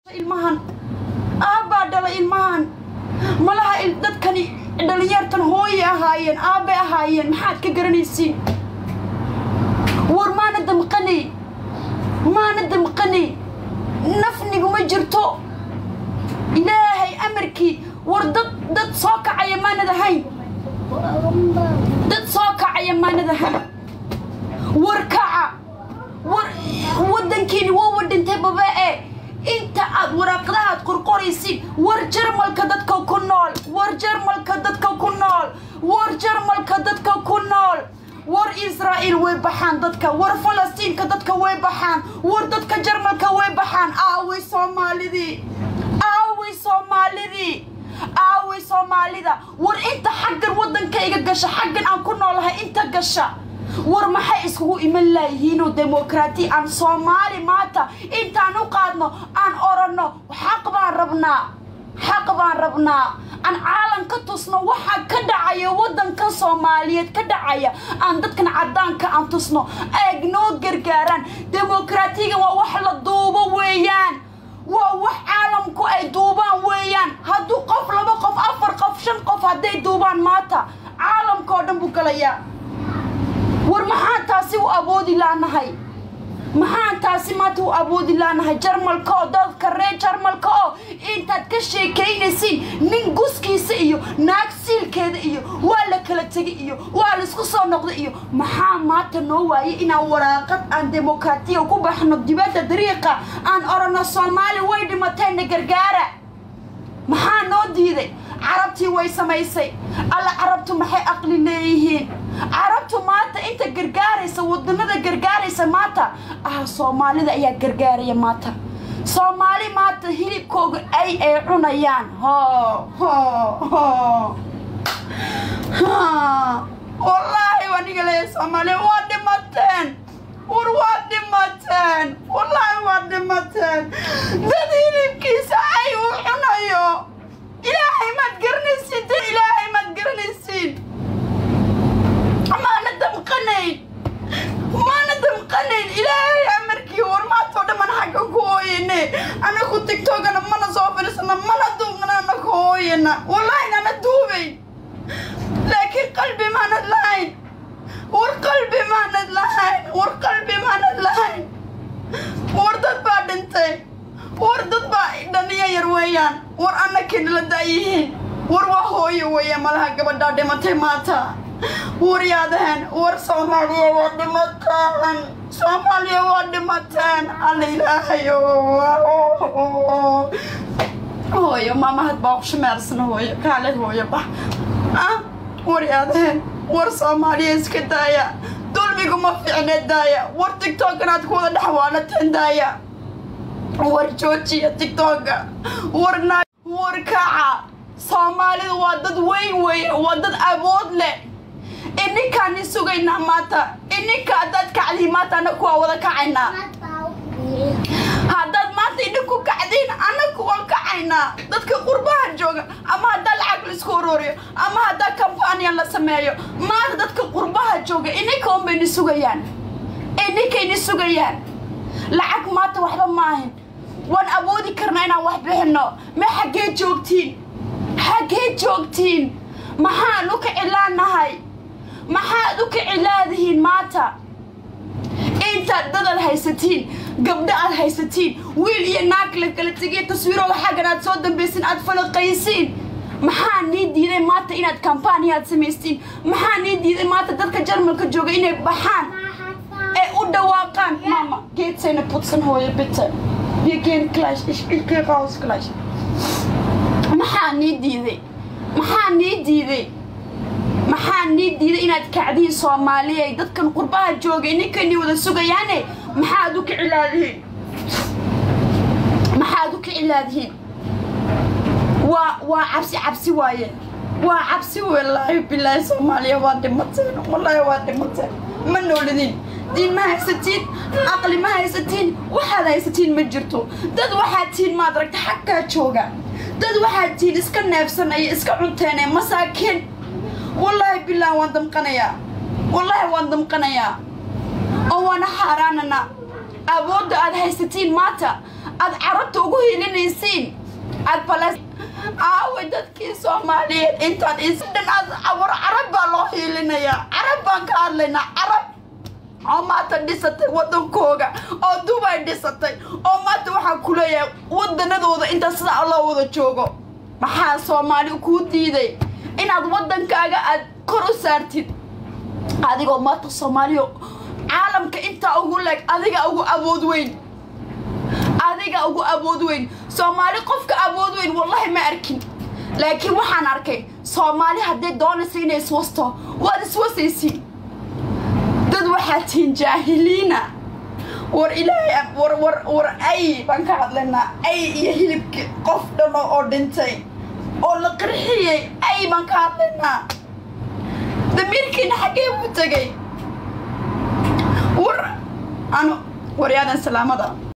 ilmahan aabbaa dhala ilmahan malaha dadkani dhalinyartan hooye ahaayeen aabbay ahaayeen maxaad ka garanaysiin war maana damqanay maana damqanay nafniguma jirto ilaahay amarkii war dad dad soo kacaya maanad ahayn dad soo kacaya maanad ahayn war kaca war waddankiini waa wadhintay baba'e inta aad waraaqadahaad qorqoraysid war jarmalka dadka ku nool war jarmalka dadka ku nool war jarmalka dadka ku nool war israa'iil way baxaan dadka war falastiinka dadka way baxaan war dadka jarmalka way baxaan aaway soomaalidii aaway soomaalidii aaway soomaalida war inta xaggan waddankayga gasha xaggan aan ku noolahay inta gasha war maxay iskugu iman laayihiinoo demokraati aan soomaali maanta intaan u qaadno aan oranno xaq baan rabnaa xaq baan rabnaa aan caalam ka tusno waxa ka dhacaya waddanka soomaaliyeed ka dhacaya aan dadkan caddaanka aan tusno eeg noo gargaaraan demokraatiga waa wax la duubo weeyaan waa wax caalamku ay duubaan weeyaan hadduu qof laba qof afar qof shan qof hadday duubaan maanta caalamka oo dhan buu galayaa war maxaan taasi u awoodi laanahay maxaan taasi maanta u awoodi laanahay jarmalka oo dadka reer jarmalka oo intaad ka sheekaynaysiin nin guskiisa iyo naag siilkeeda iyo waa la kala tegay iyo waa laisku soo noqday iyo maxaa maanta noo waayay inaan waraaqad aan demokraatiya ku baxno dibadda dariiqa aan oranno soomaali way dhimateenna gargaara maxaa noo diiday carabtii way samaysay alla carabtu maxay aqli leeyihiin carabtu maanta inta gargaaraysa wadannada gargaaraysa maanta ah soomaalida ayaa gargaaraya maanta soomaali maanta hilibkooga ay ay cunayaan ho ho ho wallaahi aniga leeya soomaaliya waa dhimateen war waa dhimateen wallaahi waa dhimateen dad hilibkiisa ay u cunayo ilaahay maad garanaysiin dad ilaahay maad garanaysiin maana damqanayn maana damqanayn ilaahay amarkii war maantoo dhamman xagga ku hooyane anaku tigtogana mana soo fadhiisana mana duubnana anaku hooyana wallaahi nana duubayn laakiin qalbi maanad lahayn war qalbi maanad lahayn war qalbi maanad lahayn war dad baa dhintay war dad baa dhaniya yar weeyaan war annakii nala daayihiin war waa hooyo weeya malaha gabadhaa dhimatay maanta war yaadaheen war soomaaliya waa dhimateen soomaaliya waa dhimateen alla ilaahayo hooyo maamahad baa kushameersana hooyo kaaled hooyo bax ah war yaadaheen war soomaaliya iska daaya dulmigu ma fiicne daaya war tigtoganaad ku wada dhexwaalateen daaya war joojiya tigtoga war war kaca soomaalidu waa dad weyn weeye waa dad awood leh ininkaan i sugaynaa maanta ininka haddaad kacdiin maanta annaku waa wada kacaynaa haddaad maanta idhinku kacdiin annaku waan kacaynaa dadka qurbaha jooga ama haddaa lacag laisku ururiyo ama haddaa kambaaniyan la sameeyo maanta dadka qurbaha jooga ininka un bayni sugayaan ininkayni sugayaan lacag maanta waxba maahin waan awoodi karnaa inaan wax bixinno ma xaggee joogtiin xaggee joogtiin maxaan u kicilaanahay maxaad u kicilaadihiin maanta intaad dadad haysatiin gabdho aad haysatiin wiil iyo naag la kala tegiya taswiirooda xaggan aad soo dambaysin aad falaqaysiin maxaa nii diiday maanta inaad kambaaniyaad samaystiin maxaa nii diiday maanta dadka jarmalka jooga inay baxaan ee u dhawaaqaan mama geedsayna putsan hooyo bitte wir gehen gleich ich, ich geh raus gleich maxaa nii diiday maxaa nii diiday maxaa nii diiday inaad kacdiin soomaaliya dadkan qurbaha jooga ninkani wada sugayaane maxaad u kicilaadihiin maxaad u kicilaadihiin waa waa cabsi cabsi waaye waa cabsi wallaahi bilaahi soomaaliya waa dhimateen wallaahi waa dhimateen ma noolidin diin ma haysatiin aqli ma haysatiin waxaad haysatiin ma jirto dad waxaad tihiin maad aragta xaggaa jooga dad waxaad tihiin iska neefsanaya iska cunteene masaakiin wallaahi bilaahi waan damqanayaa wallaahi waan damqanayaa oo waana xaaraanana awoodda aad haysatiin maanta aad carabta ugu hiilinaysa aad bales aawe dadkii soomaaliyeed intaad isdhan aad war carab baa loo hiilinayaa carab baan ka hadlaynaa carab oo maanta dhisatay waddankooga oo dubay dhisatay oo maanta waxaan ku leeyahay waddanadooda inta sidaa loo wada joogo maxaa soomaali kuu diiday inaad waddankaaga aad kor u saartid adigoo maanta soomaaliya caalamka intaa ugu leeg adiga ugu awood weyn adiga ugu awood weyn soomaali qofka awood weyn wallahi ma arkin laakiin waxaan arkay soomaali hadday doonaysa inay iswasto waad iswasaysiin dad waxaa tihiin jaahiliina war ilaahay war war war ay baan ka hadlaynaa ay iyo hilibki qof dhan oo dhintay oo la qarxiyey ay baan ka hadlaynaa damiirkiina xaggee buu tegay war ano waryaadan salaamada